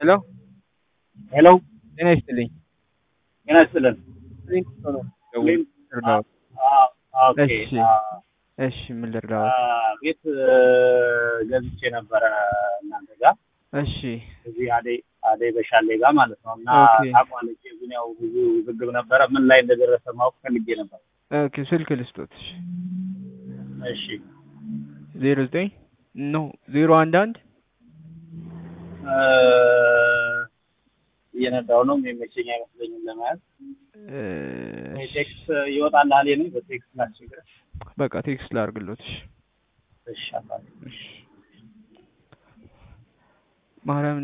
ሄሎ ሄሎ ጤና ይስጥልኝ። ጤና ይስጥልን። ልርዳዎት? አዎ፣ ኦኬ። እሺ እሺ፣ ምን አ፣ ልርዳዎት? ቤት እ፣ ገዝቼ ነበረ እናንተ ጋር እሺ እዚህ አደይ አደይ በሻሌ ጋር ማለት ነው። እና ኦኬ። ታቋለች ግን ያው ብዙ ውዝግብ ነበረ። ምን ላይ እንደደረሰ ማወቅ ፈልጌ ነበር። ኦኬ፣ ስልክ ልስጦት። እሺ እሺ ዜሮ ዘጠኝ ኖ ዜሮ አንድ አንድ እ፣ እየነዳው ነው የሚመቸኝ አይመስለኝም ለመያዝ። እ፣ ቴክስት ይወጣልሃል የኔ በቴክስት ላስቸግረህ። በቃ ቴክስት ላድርግሎት። እሺ እሺ አባቴ። እሺ ማርያም